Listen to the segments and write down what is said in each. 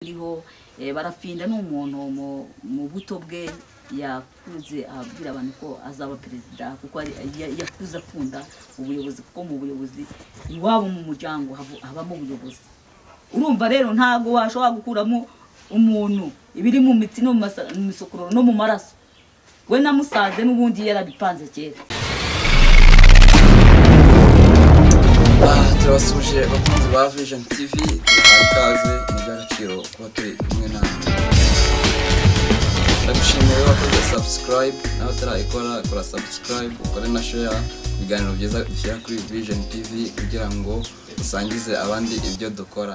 ariho barafinda ni umuntu mu buto bwe yakuze abwira abantu ko azaba perezida kuko yakuze akunda ubuyobozi kuko mu buyobozi iwabo mu muryango habamo ubuyobozi urumva rero ntabwo washobora gukuramo umuntu ibiri mu mitsi no mu misokororo no mu maraso we namusanze n'ubundi yarabipanze kera turabasuje abakunzi ba vision tv tubahaye ikaze ni iby'agaciro kuba turi kumwe natwe ndagushimiye wakoze subscribe nawe utarayikora kora subscribe ukore na share ibiganiro byiza dushyira kuri vision tv kugira ngo usangize abandi ibyo dukora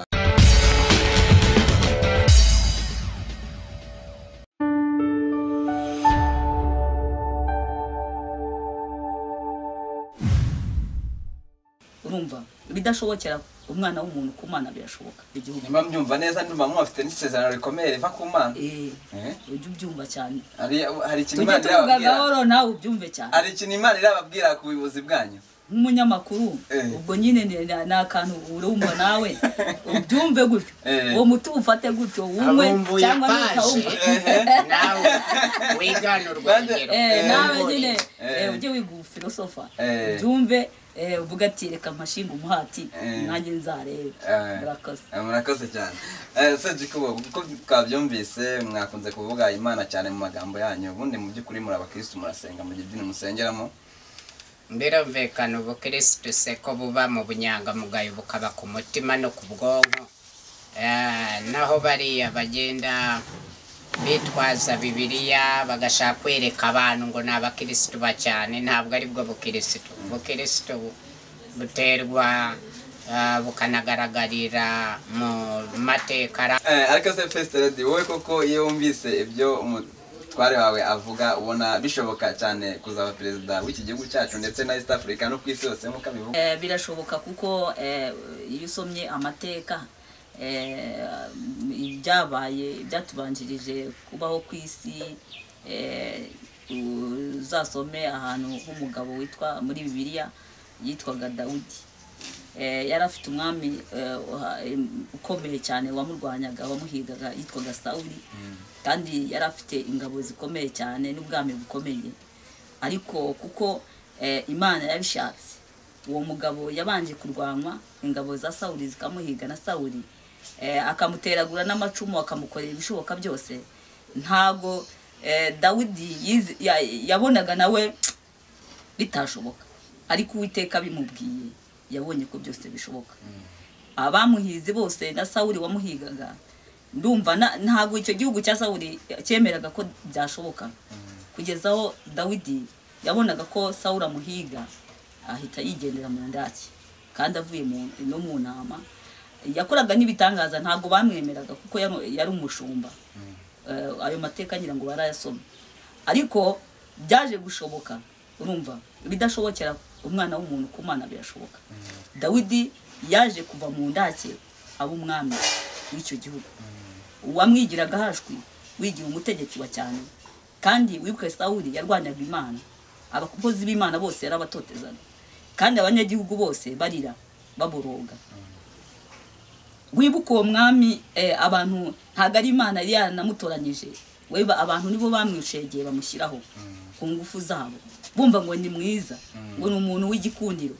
urumva bidashobokera umwana w'umuntu ku mana birashoboka igihugu nimba mbyumva neza ndumva mwafite n'isezerano rikomeye riva ku mana eh Eh? ujye ubyumva cyane hari hari ikintu tujye imana tuvuga irababwira gahoro nawe ubyumve cyane hari ikintu imana irababwira ku buyobozi bwanyu nk'umunyamakuru Eh. ubwo nyine ni ni akantu urumva nawe ubyumve gutyo Eh. uwo muti ufate gutyo umwe abumbuye cyangwa paje nutawumva nawe wiganurwa Bande- urugero Eh, Eh. nawe nyine Eh. eh, ujye wiga ubufilosofa Eh. ubyumve eh, uvuga ati reka mpashinga umuhati Eh. nanjye nzarebe Eh. murakoze Eh, murakoze cyane segikubo kuko twabyumvise mwakunze kuvuga imana cyane mu magambo yanyu ubundi mu by'ukuri muri abakirisitu murasenga mu gidini musengeramo birumvikana ubukirisitu se ko buba mu bunyangamugayo bukaba ku mutima no ku bwonko Eh, naho bariya bagenda bitwaza bibiliya bagashaka kwereka abantu ngo ni abakirisitu ba cyane ntabwo aribwo bukirisitu bukirisitu bu- buterwa eh, bukanagaragarira mu mateka arambye. Eh, ariko se fesite redi wowe koko iyo wumvise ibyo umutware wawe avuga ubona bishoboka cyane kuzaba perezida w'iki gihugu cyacu ndetse na east africa no ku isi yose nk'uko abivuga Eh, birashoboka kuko eh, iyo usomye amateka eh, ibyabaye byatubanjirije kubaho ku isi eh, uzasome ahantu h'umugabo witwa muri bibiliya yitwaga dawudi Eh, yari afite umwami eh, uha- em, ukomeye cyane wamurwanyaga wamuhigaga yitwaga sawuli kandi yari afite ingabo zikomeye cyane n'ubwami bukomeye ariko kuko eh, imana yabishatse uwo mugabo yabanje kurwanwa ingabo za sawuli zikamuhiga na sawuli eh, akamuteragura n'amacumu akamukorera ibishoboka byose ntago eh, dawidi yize- ya- yabonaga nawe bitashoboka ariko uwiteka bimubwiye yabonye ko byose bishoboka abamuhize bose na sawuli wamuhigaga ndumva na- ntabwo icyo gihugu cya sawuli cyemeraga ko byashoboka kugeza aho dawidi yabonaga ko sawuli amuhiga ahita yigendera mu ndaki kandi avuye mu- no mu nama yakoraga n'ibitangaza ntabwo bamwemeraga kuko yari- yari umushumba Eh, ayo mateka ngira ngo barayasoma ariko byaje gushoboka urumva bidashobokera umwana w'umuntu ku mana birashoboka dawidi yaje kuva mu ndake aba umwami w'icyo gihugu uwamwigiraga hashwi wigira umutegetsi wa cyane kandi wibuke sawuli yarwanyaga imana abakozi b'imana bose yarabatotezaga kandi abanyagihugu bose barira baboroga wibuke uwo mwami eh, abantu ntabwo ari imana yari yaranamutoranyije we ba- abantu nibo bamwishegiye bamushyiraho ku ngufu zabo bumva ngo ni mwiza ngo ni umuntu w'igikundiro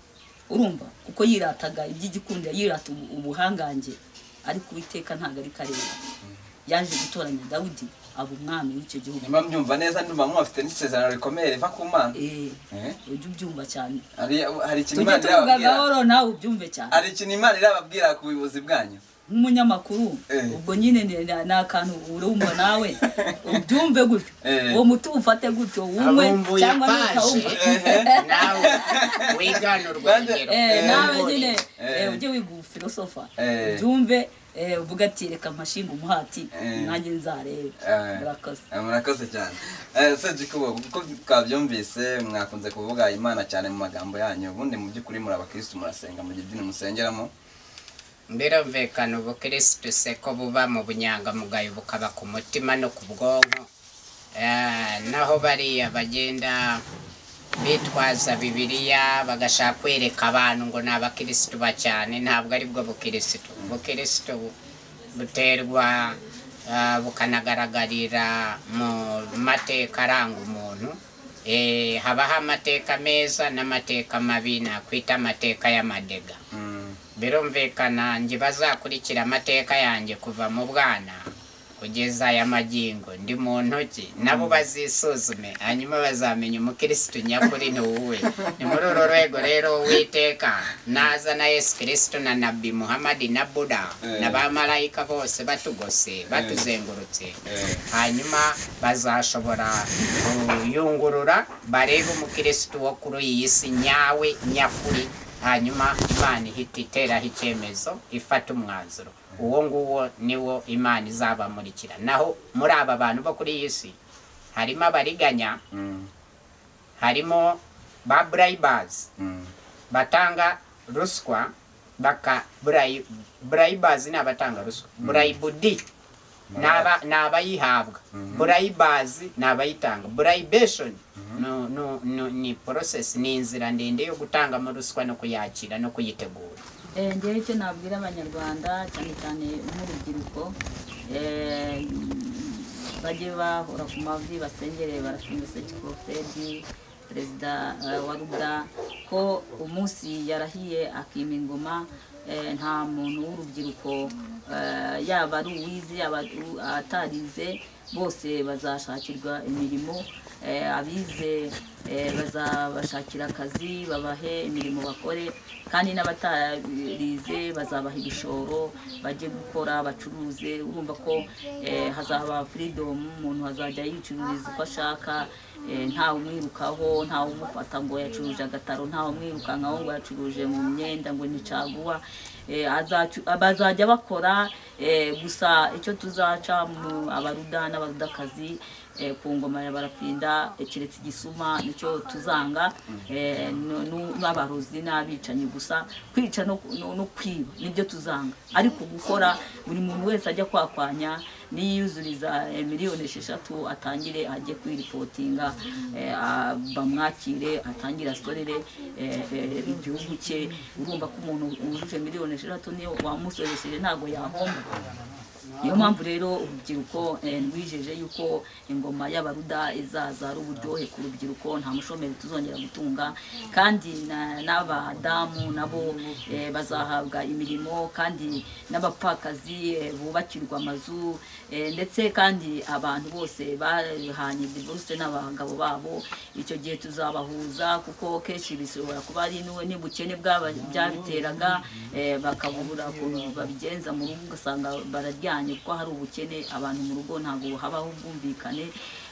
urumva kuko yirataga iby'igikundiro yirata ubu- ubuhangange ariko uwiteka ntabwo ari kareba yaje gutoranya dawudi aba umwami w'icyo gihugu nimba mbyumva neza ndumva mwafite n'isezerano rikomeye riva ku mana Eh, Eh, ujye ubyumva cyane hari hari ikintu tujye imana tuvuga irababwira gahoro nawe ubyumve cyane hari ikintu imana irababwira ku buyobozi bwanyu nk'umunyamakuru Eh. ubwo nyine ni ni akantu urumva nawe ubyumve gutyo Eh. uwo muti ufate gutyo umwe abumbuye cyangwa nutawumva paje nawe wiganurwa Bande- urugero Eh, nawe Ubumbuye. nyine Eh. eh, ujye wiga ubufilosofa Eh. ubyumve eh, uvuge ati reka mpashinga umuhati Eh. nanjye nzarebe Eh. murakoze Eh, murakoze cyane segikubo kuko twabyumvise mwakunze kuvuga imana cyane mu magambo yanyu ubundi mu by'ukuri muri abakirisitu murasenga mu gidini musengeramo birumvikana ubukirisitu se ko buba mu bunyangamugayo bukaba ku mutima no ku bwonko Eh, naho bariya bagenda bitwaza bibiliya bagashaka kwereka abantu ngo ni abakirisitu ba cyane ntabwo aribwo bukirisitu bukirisitu bu- buterwa ah, bukanagaragarira mu mateka aranga umuntu Eh, habaho amateka meza n'amateka mabi nakwita amateka y'amadega birumvikana njye bazakurikira amateka yanjye kuva mu bwana kugeza aya magingo ndi mu ntoki nabo bazisuzume hanyuma bazamenya umukirisitu nyakuri ni wowe ni muri uru rwego rero witeka naza na yesu kirisitu na nabi muhamadi na buda Eh. na ba marayika bose batugose batuzengurutse Eh. hanyuma bazashobora kuyungurura barebe umukirisitu wo kuri iyi si nyawe nyakuri hanyuma imana ihita iteraho icyemezo ifata umwanzuro uwo nguwo niwo imana izabamurikira naho muri aba bantu bo kuri iyi si harimo abariganya harimo ba burayibazi batanga ruswa baka burayi burayibazi ni abatanga ruswa burayibudi ni aba- ni abayihabwa burayibazi ni abayitanga burayibeshoni no- no- no- ni porosesi ni inzira ndende yo gutangamo ruswa no kuyakira no kuyitegura Eh, ngewe icyo nabwira abanyarwanda cyane cyane nk'urubyiruko eh, bajye bahora ku mavi basengere barashima sekikofedi perezida eh, wa ruda ko umunsi yarahiye akima ingoma eh, nta muntu w'urubyiruko eh, yaba ari uwizi yaba ari u- atarize bose bazashakirwa imirimo eh, abize eh, bazabashakira akazi babahe imirimo bakore kandi n'abatarize bazabaha ibishoro bajye gukora bacuruze urumva ko eh, hazaba freedom umuntu azajya yicururiza uko ashaka eh, ntawe umwirukaho ntawe umufata ngo yacuruje agataro ntawe umwirukankaho ngo yacuruje mu myenda ngo ni caguwa Eh, azacu- bazajya bakora eh, gusa icyo tuzaca mu abaruda n'abarudakazi eh, ku ngoma ya barapinda eh, keretse igisuma nicyo tuzanga eh, no- no- n'abarozi n'abicanyi gusa kwica no no- no kwiba nibyo tuzanga ariko gukora buri muntu wese ajya kwakwanya niyuzuriza eh, miliyoni esheshatu atangire ajye kwiripotinga eh, a- bamwakire atangire asorere eh, eh, igihugu cye urumva ko umuntu wujuje miliyoni esheshatu niyo wamusoresheje ntabwo yahomba niyo mpamvu rero urubyiruko eh, rwijeje yuko ingoma y'abaruda izaza ari uburyohe ku rubyiruko nta mushomeri tuzongera gutunga kandi na- n'abadamu nabo eh, bazahabwa imirimo kandi n'abapfakazi eh, bubakirwa amazu eh, ndetse kandi abantu bose bahanye divorce n'abagabo babo icyo gihe tuzabahuza kuko kenshi bishobora kuba ari n'u- n'ubukene bwaba- byabiteraga eh, bakabubura ukuntu babigenza mu rugo ugasanga bararyanye kuko hari ubukene abantu mu rugo ntabwo habaho ubwumvikane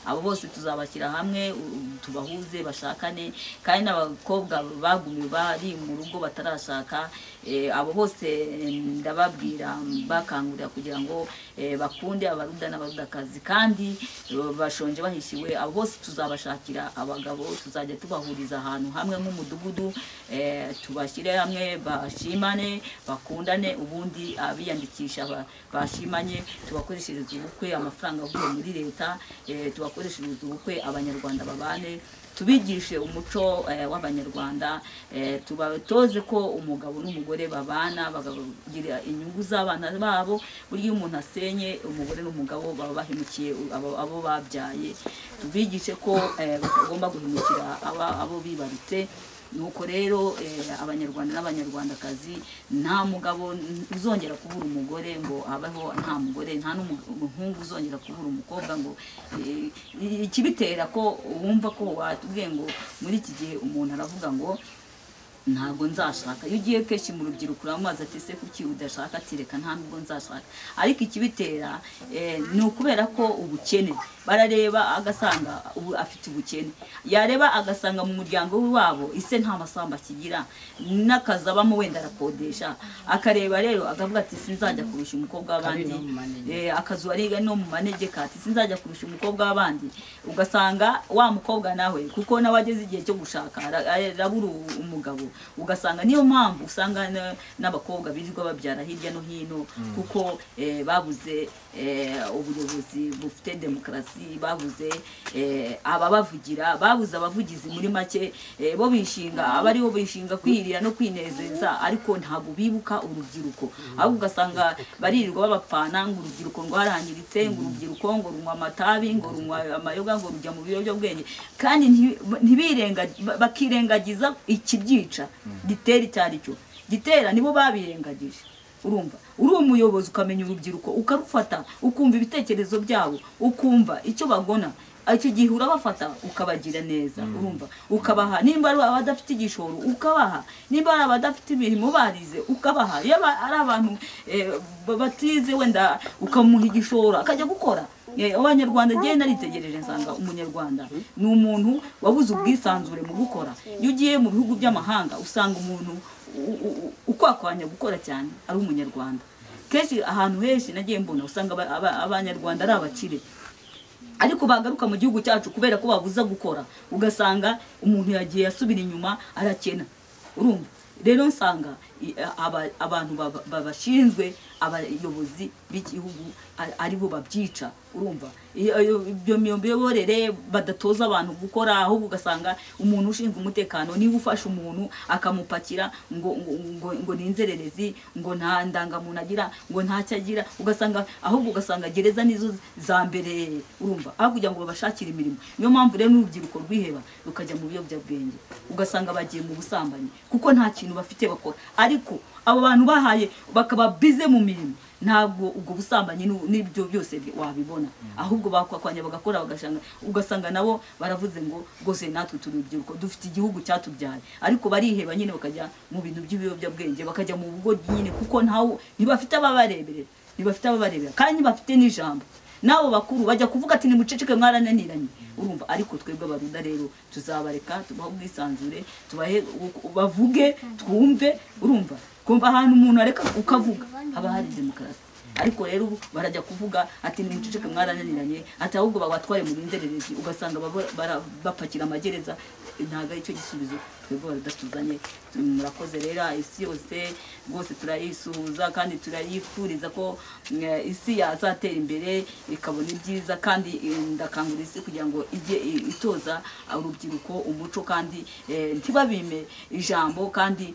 abo bose tuzabashyira hamwe u- tubahuze bashakane kandi n'abakobwa bagumiwe bari mu rugo batarashaka eh, abo bose eh, ndababwira bakangurira kugira ngo eh, bakunde abaruda n'abarudakazi kandi eh, bashonje bahishiwe abo bose tuzabashakira abagabo tuzajya tubahuriza ahantu hamwe nk'umudugudu eh, tubashyire hamwe bashimane bakundane ubundi abiyandikisha ba- bashimanye tubakoreshereze ubukwe amafaranga avuye muri leta eh, tubakoreshereze ubukwe abanyarwanda babane tubigishe umuco eh, w'abanyarwanda eh, tubatoze ko umugabo n'umugore babana bakagira inyungu z'abana babo burya iyo umuntu asenye umugore n'umugabo baba bahemukiye abo- abo babyaye tubigishe ko eh, batagomba guhemukira aba- abo bibarutse nuko rero eh, abanyarwanda n'abanyarwandakazi nta mugabo uzongera kubura umugore ngo abeho nta mugore nta n'umuhungu uzongera kubura umukobwa ngo eh, ikibitera ko wumva ko watubwiye ngo muri iki gihe umuntu aravuga ngo ntabwo nzashaka iyo ugiye kenshi mu rubyiruko uramazi ati ese kuki udashaka ati reka nta nubwo nzashaka ariko ikibitera eh, ni ukubera ko ubukene barareba agasanga ubu afite ubukene yareba agasanga mu muryango we wabo ise nta masamba akigira n'akazi abamo wenda arakodesha akareba rero akavuga ati sinzajya kurusha umukobwa w'abandi Kari no mu manegeka. Eh, akazu ariga no mu manegeka ati sinzajya kurusha umukobwa w'abandi ugasanga wa mukobwa nawe kuko nawe ageze igihe cyo gushaka ara- arabura u- umugabo ugasanga niyo mpamvu usanga na- n'abakobwa birirwa babyara hirya no hino kuko eh, babuze eh, ubuyobozi bufite demokarasi babuze eh, ababavugira babuze abavugizi muri make eh, bo bishinga aba aribo bishinga kwirira no kwinezeza ariko ntabwo bibuka urubyiruko ahubwo ugasanga baririrwa babapfana ngo urubyiruko rwarangiritse ngo urubyiruko ngo runywa amatabi ngo runywa amayoga ngo rujya mu biyobyabwenge kandi nti- ntibirenga- ba- bakirengagiza ikibyica gitera icyo ari cyo gitera nibo babirengagije urumva uri umuyobozi ukamenya urubyiruko ukarufata ukumva ibitekerezo byabo ukumva icyo bagona icyo gihe urabafata ukabagira neza urumva ukabaha nimba ari abadafite igishoro ukabaha nimba ari abadafite imirimo barize ukabaha iyo aba- ari abantu eh, ba- batize wenda ukamuha igishoro akajya gukora Eh, abanyarwanda ngewe naritegereje nsanga umunyarwanda ni umuntu wabuze ubwisanzure mu gukora iyo ugiye mu bihugu by'amahanga usanga umuntu u- u- u- ukwakwanya gukora cyane ari umunyarwanda kenshi ahantu henshi nagiye mbona usanga aba- aba- abanyarwanda ari abakire ariko bagaruka mu gihugu cyacu kubera ko babuza gukora ugasanga umuntu yagiye asubira inyuma arakena urumva rero nsanga i- aba- abantu baba- babashinzwe abayobozi b'igihugu a- aribo babyica urumva Iyo- iyo- ibyo miyoborere badatoza abantu gukora ahubwo ugasanga umuntu ushinzwe umutekano niba ufashe umuntu akamupakira ngo ngo, ngo, ngo ni inzererezi ngo nta ndangamuntu agira ngo ntacyo agira ugasanga ahubwo ugasanga gereza nizo za mbere urumva aho kugira ngo babashakire imirimo niyo mpamvu rero n'urubyiruko rwiheba rukajya mu biyobyabwenge ugasanga bagiye mu busambanyi kuko nta kintu bafite bakora ariko abo bantu bahaye bakaba bize mu mirimo ntabwo ubwo busambanyi n'u- n'ibyo byose bi- wabibona ahubwo bakwakwanya bagakora bagashanga ugasanga nabo baravuze ngo rwose natwe turi urubyiruko dufite igihugu cyatubyaye ariko bariheba nyine bakajya mu bintu by'ibiyobyabwenge bakajya mu bugo nyine kuko ntawe ntibafite ababareberera ntibafite ababareberera kandi bafite n'ijambo n'abo bakuru bajya kuvuga ati nimuceceke mwarananiranye urumva ariko twebwe abaruda rero tuzabareka tubahe ubwisanzure tubahe u- bavuge twumve urumva kumva ahantu umuntu areka ukavuga haba hari demokarasi ariko rero ubu barajya kuvuga ati nimuceceke mwarananiranye ati ahubwo babatware mu binzererezi ugasanga baba- bara- bapakira amagereza ntabwo ari cyo gisubizo twebwe abaruda tuzanye murakoze rero isi yose rwose turayisuhuza kandi turayifuriza ko eh, isi yazatera imbere ikabona ibyiza kandi eh, ndakangurira isi kugira ngo ijye i- itoza urubyiruko umuco kandi eh, ntibabime ijambo kandi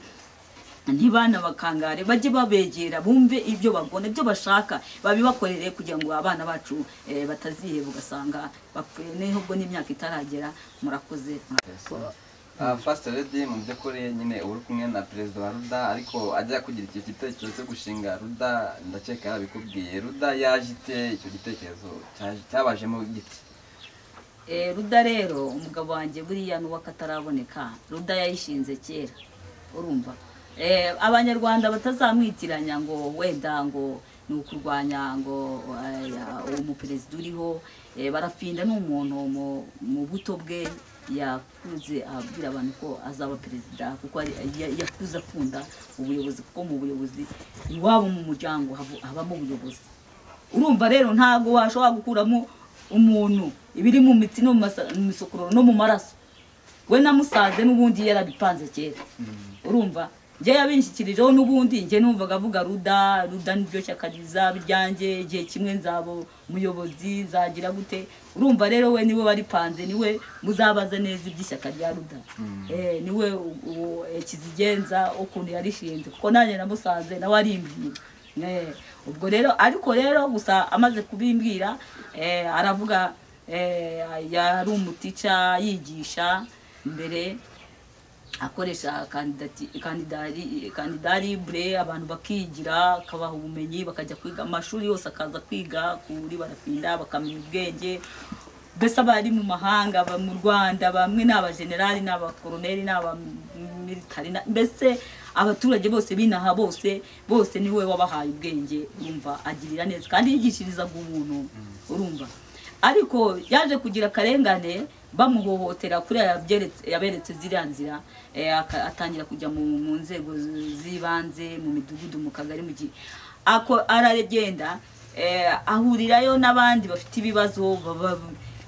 ntibana bakangare bajye babegera bumve ibyo bagona ibyo bashaka babibakorere kugira ngo abana bacu eh, bataziheba ugasanga bapfuye n'ubwo n'imyaka itaragera murakoze Uh, First Lady mu by'ukuri nyine uba uri kumwe na perezida wa Ruda ariko ajya kugira icyo gitekerezo cyo gushinga Ruda ndakeka yarabikubwiye Ruda yaje ite icyo gitekerezo cyaje- cyabajemo gite Eh, ruda rero umugabo wanjye buriya n'uwakataraboneka ruda yayishinze kera urumva Eh, abanyarwanda batazamwitiranya ngo wenda ngo ni ukurwanya ngo eh, uwo muperezida uriho Eh, barafinda ni umuntu mu- mu buto bwe yakuze abwira abantu ko azaba perezida kuko ari- ya- yakuze akunda ubuyobozi kuko mu buyobozi iwabo mu muryango havu- habamo ubuyobozi urumva rero ntabwo washobora gukuramo umuntu ibiri mu mitsi no mu masa- mu misokororo no mu maraso we namusanze n'ubundi yarabipanze kera urumva njye yabinshikirijeho n'ubundi njye numvaga avuga ruda ruda niryo shyaka rizaba iryanjye igihe kimwe nzaba umuyobozi nzagira gute urumva rero we niwe waripanze niwe muzabaza neza iby'ishyaka rya ruda Eh, niwe u- u- eh, kizigenza ukuntu yarishinze kuko nanjye namusanze nawe arimbwiye Eh, ubwo rero ariko rero gusa amaze kubimbwira eh, aravuga eh, yari umutica yigisha mbere akoresha kandidati- kandidari kandidaribure abantu bakigira akabaha ubumenyi bakajya kwiga amashuri yose akaza kwiga kuri barafinda bakamenya ubwenge mbese abari mu mahanga aba mu rwanda bamwe ni abajenerali ni abakoroneri ni abamiritari na- mbese abaturage bose binaha bose bose niwe wabahaye ubwenge urumva agirira neza kandi yigishirizaga umuntu urumva ariko yaje kugira akarengane bamuhohotera kuri aya byeretse- yaberetse ziriya nzira eh, aka- atangira kujya mu mu nzego z- z'ibanze mu midugudu mu kagari mu gihe ako aragenda eh, ahurirayo n'abandi bafite ibibazo baba-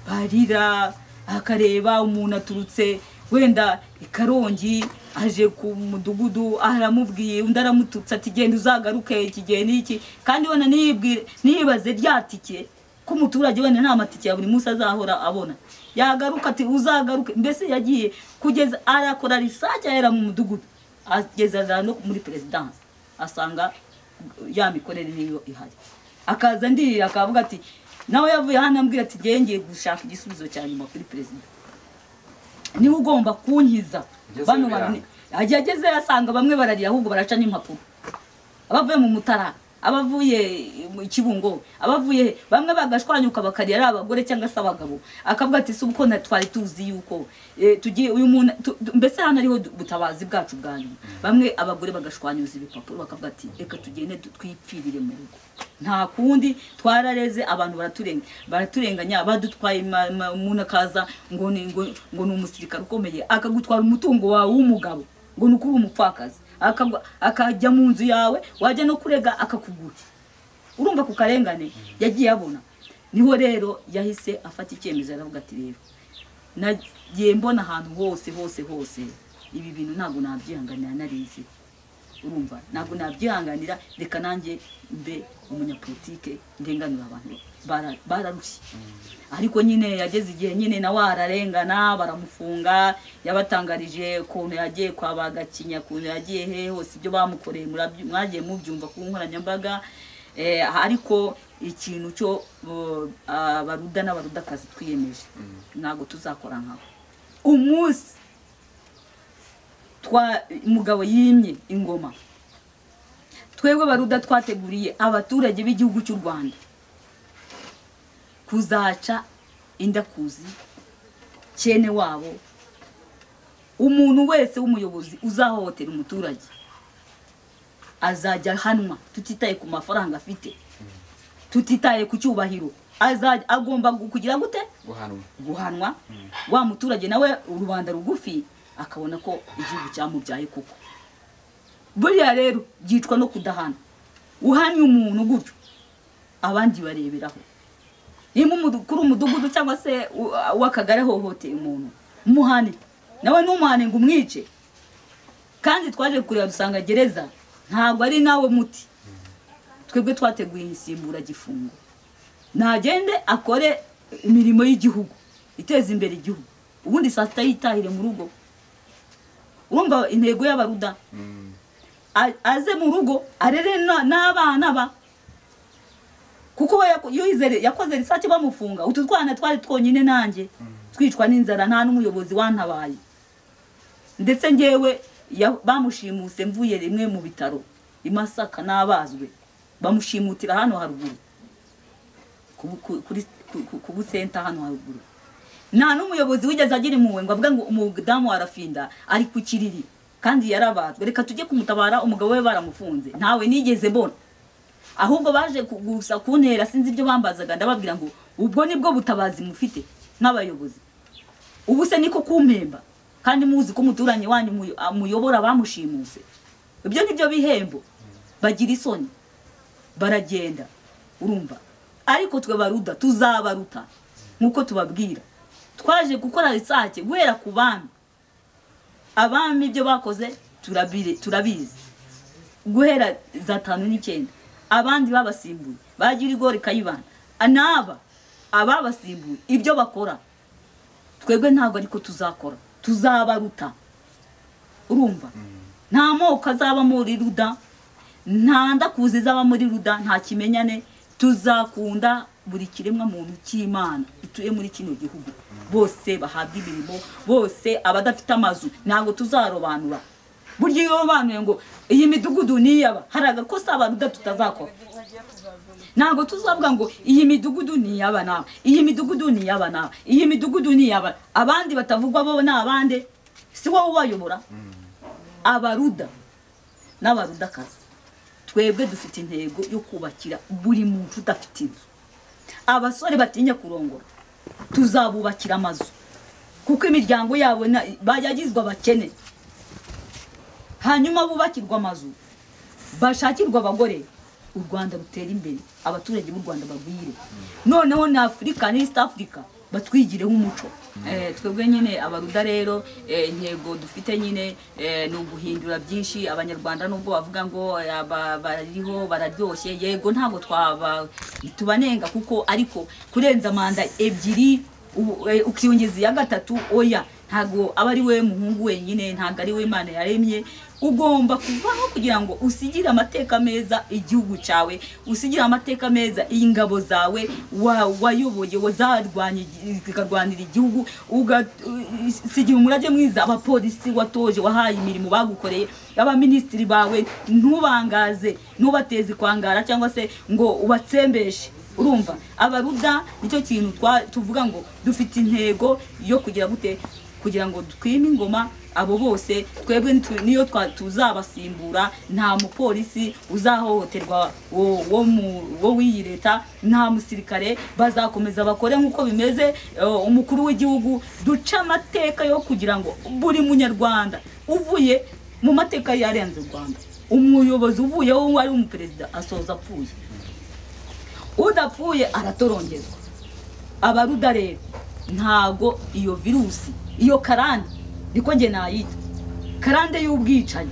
barira akareba umuntu aturutse wenda i karongi aje ku mudugudu aramubwiye undi aramututse ati genda uzagaruke iki gihe n'iki kandi wenda ntiyibwire- ntiyibaze rya tike ko umuturage wenda nta matike ya buri munsi azahora abona yagaruka ati uzagaruke mbese yagiye kugeza arakora risaje ahera mu mudugudu ageza za no muri perezidansi asanga ya mikorere niyo ihari akaza ndirira akavuga ati nawe yavuye hano ambwira ati ngewe ngiye gushaka igisubizo cya nyuma kuri perezida niwe ugomba kunkiza Ageze bano biranga. bantu ajya ageze asanga bamwe bararira ahubwo baraca n'impapuro abavuye mu mutara abavuye mu kibungo abavuye he? bamwe bagashwanyuka bakarira ari abagore cyangwa se abagabo akavuga ati si uko na twari tuzi yuko eh, tugiye uyu muntu tu- tu- mbese hano ariho du- ubutabazi bwacu bwa nyuma bamwe abagore bagashwanyuza ibipapuro bakavuga ati reka tugende du- twipfirire mu rugo nta kundi twarareze abantu baraturenga baraturenganya badutwaye ma- ma- umuntu akaza ngo ni ngo ngo ni umusirikare ukomeye akagutwara umutungo wawe w'umugabo ngo ni uko uri umupfakazi Akagwa- akajya mu nzu yawe wajya no kurega akakugura urumva ku karengane yagiye abona niho rero yahise afata icyemezo aravuga ati rero nagiye mbona ahantu hose hose hose ibi bintu ntabwo nabyihanganira narizi urumva ntabwo nabyihanganira reka nanjye mbe umunyapolitike ndenganura abantu Bara- bararushye ariko nyine yageze igihe nyine nawe ararengana baramufunga yabatangarije ukuntu yagiye kwa bagakinya ukuntu yagiye he hose ibyo bamukoreye murabyu- mwagiye mubyumva ku nkoranyambaga Eh, ariko ikintu cyo bo- abaruda n'abarudakazi twiyemeje ntabwo tuzakora nkabo umunsi twa umugabo yimye ingoma twebwe baruda twateguriye abaturage b'igihugu cy'u rwanda kuzaca indakuzi cyene wabo umuntu wese w'umuyobozi uzahohotera umuturage azajya ahanwa tutitaye ku mafaranga afite tutitaye ku cyubahiro azajya agomba kugira gute guhanwa guhanwa wa muturage nawe rubanda rugufi akabona ko igihugu cyamubyaye kuko buriya rero byicwa no kudahana uhanye umuntu gutyo abandi bareberaho niba umudu- kuri umudugudu cyangwa se u- uw'akagari ahohoteye umuntu muhane nawe ntumuhane ngo umwice kandi twaje kureba dusanga gereza ntabwo ari nawe muti twebwe twateguye insimburagifungo ntagende akore imirimo y'igihugu iteza imbere igihugu ubundi saa sita yitahire mu rugo urumva intego y'abaruda a- aze mu rugo arere na- n'abana ba kuko we yaku- iyo yizere- yakoze risake bamufunga utu twana twari twonyine nanjye twicwa n'inzara nta n'umuyobozi wantabaye ndetse ngewe ya- bamushimuse mvuye rimwe mu bitaro i masaka n'abazwe bamushimutira hano haruguru ku- ku- kuri- ku- ku- ku busenta hano haruguru nta n'umuyobozi wigeze agira impuhwe ngo avuga ngo umudamu arafinda ari ku kiriri kandi yarabazwe reka tujye kumutabara umugabo we baramufunze ntawe nigeze mbona ahubwo baje ku- gusa kuntera sinzi ibyo bambazaga ndababwira ngo ubwo nibwo butabazi mufite nk'abayobozi ubu se niko kumpemba kandi muzi ko umuturanyi wanyu muyo- amuyobora bamushimuse ibyo nibyo bihembo bagira isoni baragenda urumva ariko twe baruda tuzabaruta nk'uko tubabwira twaje gukora isake guhera ku bami abami ibyo bakoze turabire- turabizi guhera za tanu n'icyenda abandi babasimbuye bagira igore kayibana n'aba ababasimbuye ibyo bakora twebwe ntabwo ariko tuzakora tuzabaruta urumva nta moko azaba muri ruda nta ndakuzi izaba muri ruda nta kimenyane tuzakunda buri kiremwa muntu cy'imana gituye muri kino gihugu bose bahabwa imirimo bose abadafite amazu ntabwo tuzarobanura burya iyo robanuye ngo iyi midugudu niyaba hari agakosa abaruda tutazakora ntabwo tuzavuga ngo iyi midugudu ni iy'aba n'aba iyi midugudu ni iy'aba n'aba iyi midugudu ni iy'aba abandi batavugwa bo ni abande si wowe ubayobora abaruda n'abarudakazi twebwe dufite intego yo kubakira buri muntu udafite inzu abasore batinya kurongora tuzabubakira amazu kuko imiryango yabo na- yagizwe abakene hanyuma bubakirwa amazu bashakirwa abagore u rwanda rutera imbere abaturage b'u rwanda bagwire noneho na afurika n'east africa batwigire nk'umuco Eh, twebwe nyine abaruda rero eh, intego dufite nyine eh, ni uguhindura byinshi abanyarwanda nubwo bavuga ngo eh, aba- bariho bararyoshye yego ntabwo twaba tubanenga kuko ariko kurenza manda ebyiri u- eh, ukiyongeza iya gatatu oya ntabwo aba ari we muhungu wenyine ntabwo ari we imana yaremye ugomba kuvaho kugira ngo usigire amateka meza igihugu cyawe usigire amateka meza ingabo zawe wa- wayoboye wazarwanya igi- zikarwanira igihugu ugasigira umurage mwiza abapolisi watoje wahaye imirimo bagukoreye abaminisitiri bawe ntubangaze ntubateze ikwangara cyangwa se ngo ubatsembeshe urumva abaruda nicyo kintu twa- tuvuga ngo dufite intego yo kugira gute kugira ngo twime ingoma abo bose twebwe nitu- niyo twa- tuzabasimbura nta mupolisi uzahohoterwa wo wo mu- wo w'iyi leta nta musirikare bazakomeza bakore nk'uko bimeze eh, umukuru w'igihugu duce amateka yo kugira ngo buri munyarwanda uvuye mu mateka yarenze u rwanda umuyobozi uvuyeho uwo ari umuperezida asoza apfuye udapfuye aratorongezwa abaruda rero ntago iyo virusi iyo karande niko nge nayita karande y'ubwicanyi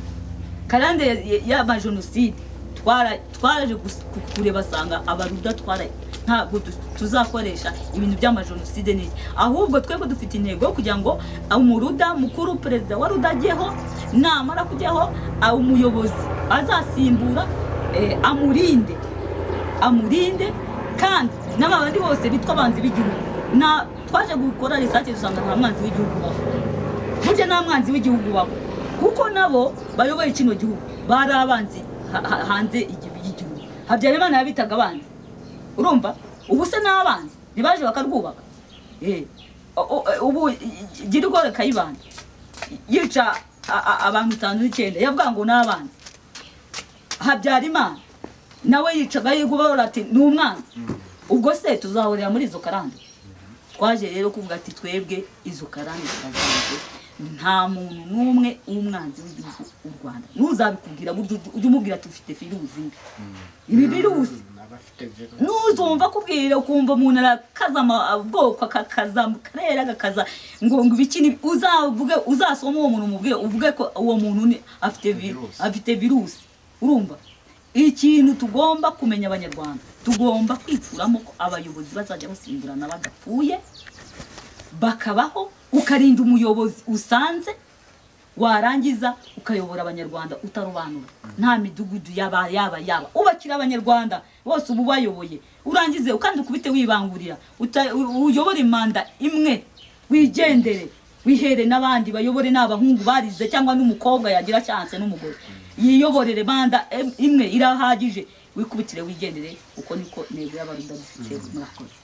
karande ya- ya- y'amajenoside twara- twaraje gus- ku- kureba sanga abaruda twara ntabwo tu- tuzakoresha ibintu by'amajenoside n'iki ahubwo twebwe dufite intego yo kugira ngo umuruda mukuru perezida wa ruda ajyeho namara kujyaho ah, umuyobozi azasimbura eh, amurinde amurinde kandi n'abandi bose bitwa abanzi b'igihugu na twaje gukora risake dusanga nta mwanzi w'igihugu ubaho burya nta mwanzi w'igihugu ubaho kuko nabo bayoboye kino gihugu bari abanzi ha- ha- hanze igi- y'igihugu habyarimana yabitaga abanzi urumva ubu se ni abanzi ntibaje bakarwubaka Eh, o- o- ubu i- i- gira igore kayibanda yica a- a- abantu itanu n'icyenda yavuga ngo ni abanzi habyarimana nawe yicaga yigubahora ati ni umwanzi ubwo se tuzahurira muri izo karande twaje rero kuvuga ati twebwe izo karande ziravanze nta muntu n'umwe w'umwanzi w'igihugu w'u rwanda ntuzabikubwira burya ujye- ujye umubwira ati ufite virusi mbi ibi virusi abafite virusi nuzumva akubwira ukumva umuntu arakaza ama- ubwoko akakaza akarere agakaza ngo ngo ibikini uzavuge uzasoma uwo muntu umubwire uvuge ko uwo muntu ni- afite vi- Virusi. afite virusi urumva ikintu tugomba kumenya abanyarwanda tugomba kwicuramo ko abayobozi bazajya basimburana badapfuye bakabaho ukarinda umuyobozi usanze warangiza ukayobora abanyarwanda utarobanura nta midugudu yaba yaba yaba ubakira abanyarwanda bose ubu bayoboye urangize kandi ukubite wibangurira uta- u- uyobore imanda imwe wigendere wihere n'abandi bayobore n'abahungu barize cyangwa n'umukobwa yagira chance n'umugore yiyoborere manda em- imwe irahagije wikubitire wigendere uko niko ntego y'abaruda dufite murakoze